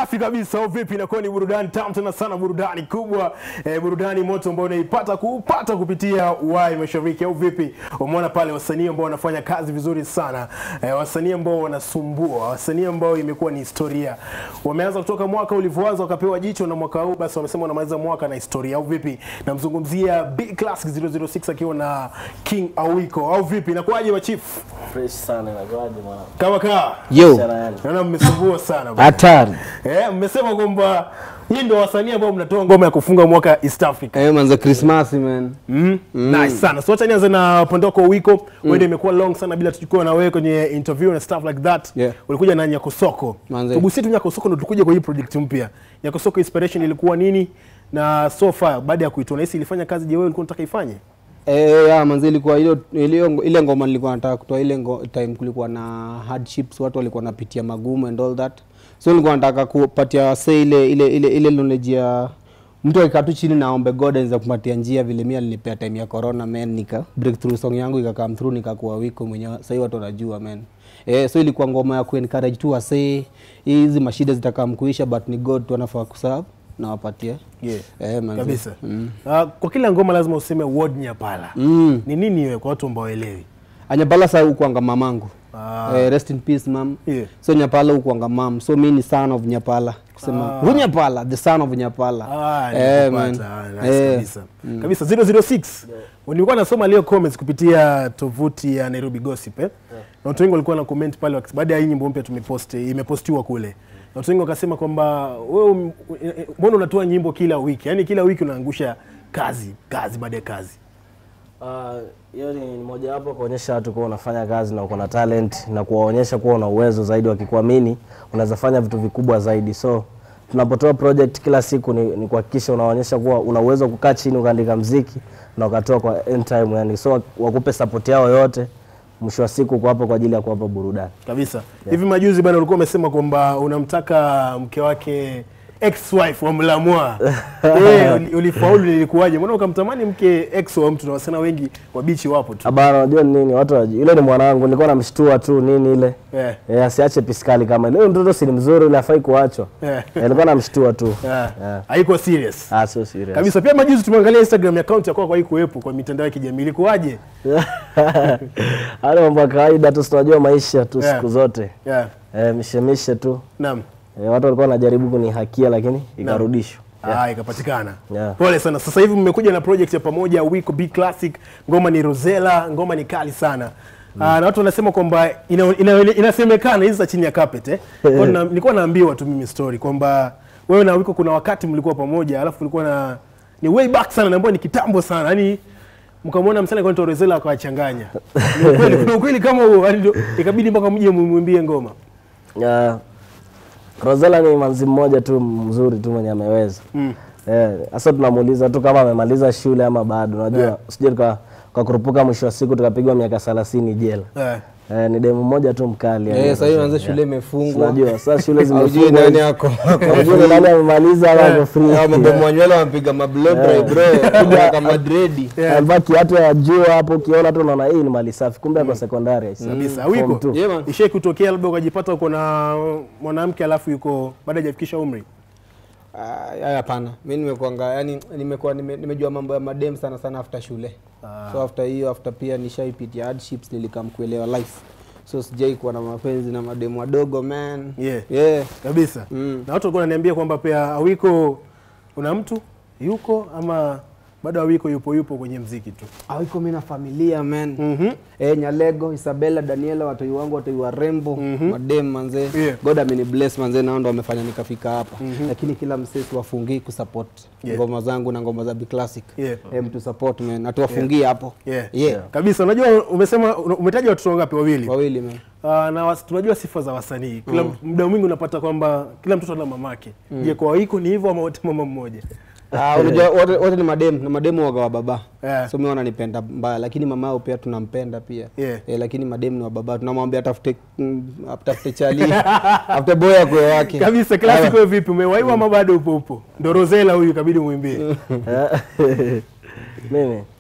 Safi kabisa, au vipi? Inakuwa ni burudani tamu tena sana, burudani kubwa eh, burudani moto ambayo unaipata kupata kupitia Uhai Mashariki, au vipi? Umeona pale wasanii ambao wanafanya kazi vizuri sana eh, wasanii ambao wanasumbua, wasanii ambao imekuwa ni historia. Wameanza kutoka mwaka ulivyoanza wakapewa jicho, na mwaka huu basi wamesema wanamaliza mwaka na historia, au vipi? Namzungumzia Big Classic 006 akiwa na King Awiko, au vipi? Inakuwaje machifu? Fresh sana inakuwaje mwana? Kama kaa Yo, Sana yani. naona mmesumbua sana bwana. hatari. Eh, mmesema kwamba hii ndio wasanii ambao mnatoa ngoma ya kufunga mwaka East Africa. Eh, manze Christmas man. Mm. Nice sana. So acha nianze na Pondoko Wiko. Wewe ndio imekuwa long sana bila tuchukua na wewe kwenye interview na stuff like that. Yeah. Ulikuja na Nyakosoko. Manze. Tugusie tu Nyakosoko ndio tulikuja kwa hii project mpya. Nyakosoko inspiration ilikuwa nini? Na so far baada ya kuitoa na hisi ilifanya kazi je wewe ulikuwa unataka ifanye? Eh, ya manze ilikuwa ile ile ile ngoma nilikuwa nataka kutoa ile ngo, time kulikuwa na hardships, watu walikuwa wanapitia magumu and all that. So nilikuwa nataka kupatia wase ile ile ile ile knowledge ya mtu akikaa tu chini na aombe God anaweza kumpatia njia vile mimi alinipea time ya corona man, nika breakthrough song yangu ika come through nikakuwa wiko mwenyewe. Sasa hivi watu wanajua man. Eh, so ilikuwa ngoma ya kuencourage tu wase hizi mashida zitakam kuisha but ni God tu anafaa kuserve na wapatie. Yeah. Eh, manze. Kabisa. Ah, kwa kila ngoma lazima useme word Nyapala. Mm. Ni nini wewe kwa watu ambao waelewi? anyapala sa ukuanga mamangu Ah. eh, rest in peace mam Yeah. so nyapala ukuanga mam so mi ni son of nyapala kusema Ah. ah. nyapala the son of nyapala Ah, eh, nimekupata. man. Ah, nice Eh. kabisa. Kabisa 006. Nilikuwa nasoma leo comments kupitia tovuti ya Nairobi Gossip eh. Na watu wengi walikuwa na comment pale wakis- baada ya hii nyimbo mpya tumepost imepostiwa kule. Na watu wengi wakasema kwamba wewe um, eh, eh, mbona unatoa nyimbo kila wiki? Yaani kila wiki unaangusha kazi, kazi baada ya kazi. Ah, hiyo ni mojawapo kuonyesha watu kuwa unafanya kazi na uko na talent na kuwaonyesha kuwa una uwezo zaidi, wakikuamini unaweza fanya vitu vikubwa zaidi. So tunapotoa project kila siku ni, ni kuhakikisha unaonyesha kuwa una uwezo wa kukaa chini ukaandika mziki na ukatoa kwa end time, yani so wakupe support yao yote. Mwisho wa siku uko hapo kwa ajili ya kuwapa burudani. Kabisa. Hivi majuzi bana ulikuwa umesema kwamba unamtaka mke wake ex wife wa Mlamwa. Eh, uli- ulifaulu lilikuwaje? Mbona ukamtamani mke ex wa mtu na wasichana wengi wabichi wapo tu. Habari, unajua ni nini? Watu wajui. Yule ni mwanangu, nilikuwa namshtua tu nini ile. Eh. Eh, asiache piskali kama ile. Huyo mtoto si ni mzuri, ile hafai kuachwa. Eh. Eh, nilikuwa namshtua tu. Yeah. Yeah. Haiko serious. Ah, so serious. Kabisa. Pia majuzi tumeangalia Instagram account ya kwako haikuwepo kwa mitandao ya kijamii. Ilikuwaje? Hali mambo ya kawaida tu, si tunajua maisha tu Yeah. siku zote. Yeah. Eh, mishemishe tu. Naam. Eh, watu walikuwa wanajaribu kunihakia lakini ikarudishwa. Ah, ikapatikana. Yeah. Pole sana. Sasa hivi mmekuja na project ya pamoja Wiko Big Classic. Ngoma ni Rosella, ngoma ni kali sana. Ah, na watu wanasema kwamba ina, ina, inasemekana hizi za chini ya carpet eh. Kwa na, nilikuwa naambiwa tu mimi story kwamba wewe na Wiko kuna wakati mlikuwa pamoja, alafu ulikuwa na ni way back sana naambiwa ni kitambo sana. Yaani mkamwona msana kwa Rosella akawachanganya. Ni ukweli, kuna ukweli kama huo, yaani ndio ikabidi mpaka mje mumwimbie ngoma. Yeah. Rosella ni manzi mmoja tu mzuri tu mwenye ameweza. Mm. Eh, sasa tunamuuliza tu kama amemaliza shule ama bado. Unajua, Yeah. usije tuka kwa kurupuka mwisho wa siku tukapigwa miaka 30 jela. Eh. Eh, ni demu mmoja tu mkali. yani. eh, sasa hivi manze shule imefungwa Unajua, sasa shule Haujui zimefungwa. nani ako Hujui ni nani amemaliza ama ako free. Hao mambo mwanywele wamepiga mablo bro bro kuja kama dredi Amevaa kiatu ya juu hapo, ukiona tu unaona hii ni mali safi, kumbe ako sekondari. aisee. kabisa Form wiko two. Yeah, man. ishai kutokea labda ukajipata uko na mwanamke alafu yuko baada hajafikisha umri Ah, hapana mi nimekuanga yani nimekuwa nime, nimejua mambo ya madem sana sana after shule so after hiyo after pia nishaipitia hardships nilikam kuelewa life so sijai kuwa na mapenzi na mademu wadogo man Yeah. yeah. kabisa Mm. na watu walikuwa wananiambia kwamba pia awiko una mtu yuko ama bado awiko yupo yupo kwenye mziki tu awiko mi na familia man Mhm. Eh, Nyalego, Isabella, Daniela, watoi wangu, watoi warembo, madem manze. Yeah. God ameni bless manze, nao ndo wamefanya nikafika hapa. Lakini kila msee siwafungii kusupport Yeah. ngoma zangu na ngoma za Big Classic. Yeah. Eh, mtu support man, atuwafungie hapo. yeah. Yeah. kabisa unajua umesema umetaja watoto wangapi wawili Wawili man. Uh, na was, tunajua sifa za wasanii kila muda mwingi unapata kwamba kila mtoto ana mamake je kwa wiko ni hivyo ama wote mama mmoja Ah, unajua wote wote ni madem na mademu waga wa baba. Yeah. So mimi wananipenda mbaya lakini mama yao pia tunampenda pia. Yeah. Eh, lakini madem ni wa baba. Tunamwambia atafute mm, atafute chali. After boy akwe wake. kabisa classic wewe vipi umewaiwa ama bado upo upo ndo Rosella huyu kabidi muimbie Mimi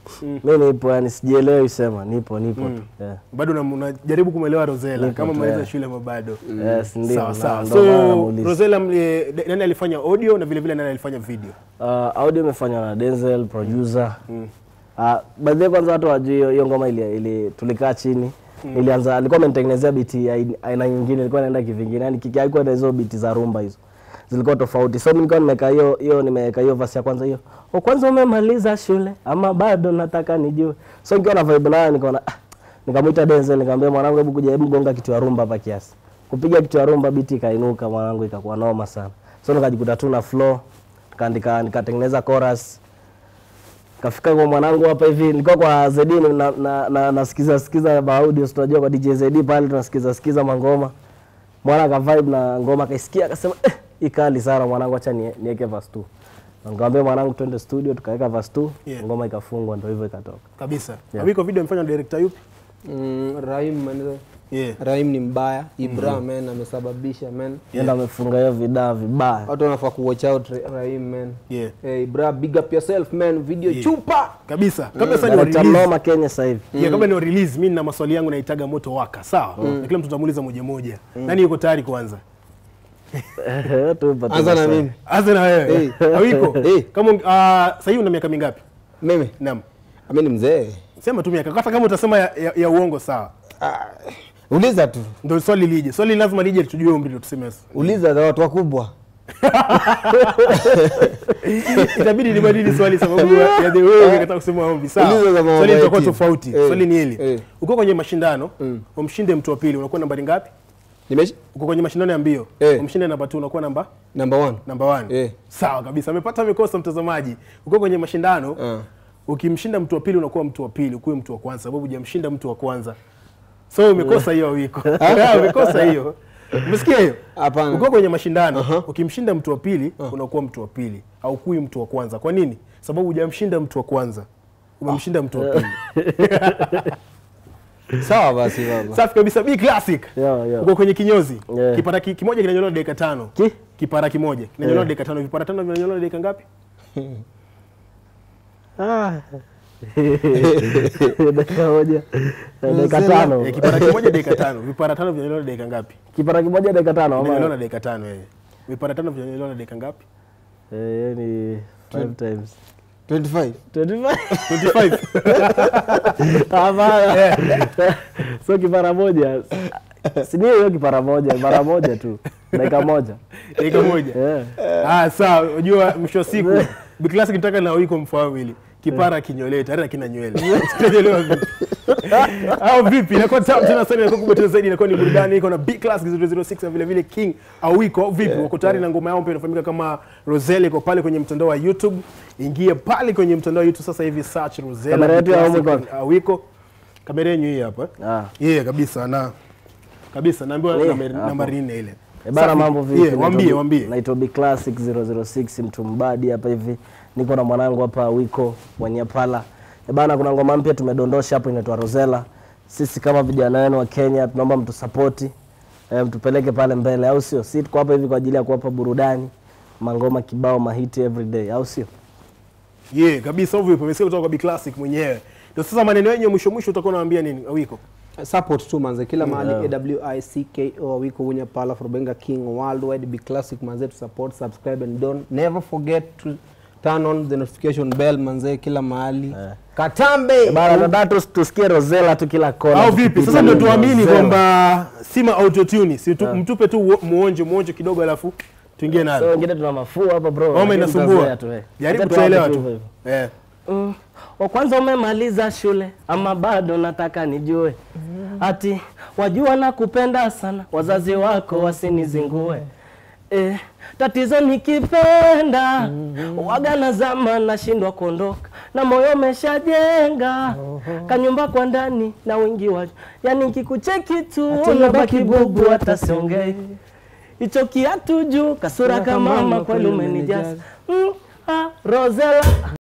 mi nipo yani sijielewi sema nipo nipo tu yeah. bado una- unajaribu kumwelewa Rosella Nipo kama tu, maliza yeah. shule ama bado Yes, ndio, sawa na- sawa ndo maana so namuuliza. Rosella mli- de- nani alifanya audio na vile vile nani alifanya video Uh, audio imefanywa na Denzel producer. Uh, by the way kwanza watu wajui hiyo- hiyo ngoma ili, ili tulikaa chini nilianza alikuwa amenitengenezea biti ya aina- aina nyingine ilikuwa inaenda kivingine yani kiki haikuwa na hizo biti za rumba hizo zilikuwa tofauti so mimi nilikuwa nimeweka hiyo hiyo nimeweka hiyo verse ya kwanza hiyo o kwanza umemaliza shule ama bado nataka nijue so nikiwa na vibe nayo nikaona ah, nikamwita Denzel nikamwambia mwanangu hebu kuja hebu gonga kitu ya rumba hapa kiasi kupiga kitu ya rumba biti ikainuka mwanangu ikakuwa noma sana so nikajikuta tu na flow nikaandika nikatengeneza chorus kafika kwa mwanangu hapa hivi nilikuwa kwa ZD na, na, na, nasikiza sikiza ma audio tunajua kwa DJ ZD pale tunasikiza sikiza mangoma mwana ka vibe na ngoma kaisikia akasema eh, ikali sana mwanangu acha nie- niweke verse 2 nikamwambia mwanangu twende studio tukaweka verse 2 Yeah. ngoma ikafungwa ndio hivyo ikatoka kabisa Yeah. Awiko video imefanywa na director yupi mm, Rahim man, yeah Rahim ni mbaya Ibra man amesababisha man yenda amefunga hiyo vidaa vibaya watu wanafaa ku watch out Ra- Rahim man yeah hey, Ibra big up yourself man video chupa kabisa kabla sasa ni wa Director release Noma Kenya sasa hivi yeah, kabla ni wa release mimi na maswali yangu naitaga moto waka sawa na kila mtu atamuuliza moja moja nani yuko tayari kuanza Tupo tu anza na maswali. mimi anza na wewe Awiko Eh. kama uh, sasa hivi una miaka mingapi mimi naam ami ni mzee sema tu miaka hata kama utasema ya, ya, ya uongo sawa ah, uliza tu ndio swali lije swali lazima lije tujue umri ndio tuseme uliza za watu wakubwa itabidi nibadili swali sababu ya ya the way nikataka kusema ombi sawa Uliza za mambo swali ya litakuwa timu. tofauti Eh. swali ni hili Eh. uko kwenye mashindano umshinde mtu wa pili unakuwa nambari ngapi nimeshi uko kwenye mashindano ya mbio Eh. umshinde namba 2 unakuwa namba number one namba 1 Eh. sawa kabisa amepata amekosa mtazamaji uko kwenye mashindano Ah. ukimshinda mtu wa pili unakuwa mtu wa pili ukuwe mtu wa kwanza sababu hujamshinda mtu wa kwanza so umekosa hiyo wiko umekosa hiyo umesikia hiyo Hapana. uko kwenye mashindano ukimshinda mtu wa pili unakuwa mtu wa pili haukui mtu wa kwanza kwa nini sababu hujamshinda mtu wa kwanza umemshinda mtu wa pili sawa basi baba safi kabisa b classic Yo, yo. uko kwenye kinyozi Yeah. kipara ki, kimoja kinanyolewa dakika tano Ki? kipara kimoja kinanyolewa dakika tano vipara tano vinanyolewa dakika ngapi Ah. dakika moja dakika tano Eh, kipara kimoja dakika tano vipara tano vinanyolewa dakika ngapi kipara kimoja dakika tano vinanyolewa ama na dakika tano eh. vipara tano vinanyolewa na dakika ngapi Eh, hiyo ni five times 25 25 25 Hapana. so kipara moja si ndio hiyo kipara moja mara moja tu dakika moja dakika moja Eh. ah sawa unajua mwisho wa siku biklasi kitaka na wiko mfahamu hili kipara kinyolee tayari akina nywele Sitaelewa vipi au vipi inakuwa tamu tena sana inakuwa kubwa tena zaidi inakuwa ni burudani iko na B class 006 na vile vile King Awiko au vipi wako tayari na ngoma yao pia inafahamika kama Roselle iko pale kwenye mtandao wa YouTube ingie pale kwenye mtandao wa YouTube sasa hivi search Roselle Kamera yetu ya B Classic Awiko. Awiko kamera yenyu hii hapa Ah. yeah kabisa na kabisa naambiwa Eh, nambari- hapo. nambari nne ile Eh, bana Safi. mambo vipi? Yeah, waambie Naitwa- waambie Naitwa Big Classic 006 mtu mbadi hapa hivi. Niko na mwanangu hapa Wiko Mwanyapala. Eh, bana kuna ngoma mpya tumedondosha hapo inaitwa Rosella. Sisi kama vijana wenu wa Kenya tunaomba mtusapoti. Eh, mtupeleke pale mbele au sio? Sisi tuko hapa hivi kwa ajili ya kuwapa burudani. Mangoma kibao mahiti every day au sio? yeah kabisa hivyo hivyo umesikia kutoka kwa B Classic mwenyewe ndio sasa maneno yenyewe mwisho mwisho utakuwa unawaambia nini Awiko support tu manze kila mahali awicko wiko unya pala for benga king worldwide be classic manze to support subscribe and don't never forget to turn on the notification bell manze kila mahali katambe Eh, bana nataka tus- tusikie Rosella tu kila kona. au vipi tukipita sasa ndio ni tuamini Rosella. kwamba sima autotune si tu, mtupe tu uo- muonjo muonjo kidogo alafu tuingie So nayo wengine tuna mafua hapa bro. Homa lakini inasumbua tutazoea tu, eh. jaribu Acha tuelewa tuanze tu hivyo hivyo. eh Mm. Wa kwanza umemaliza shule ama bado nataka nijue ati wajua na kupenda sana wazazi wako wasinizingue eh, tatizo nikipenda waga na zama nashindwa kuondoka na moyo umeshajenga kanyumba kwa ndani na wingi wa yani kikucheki tu unabaki bubu hata siongei hicho kiatu juu kasura kama mama kweli umenijaza mm, ah, Rosella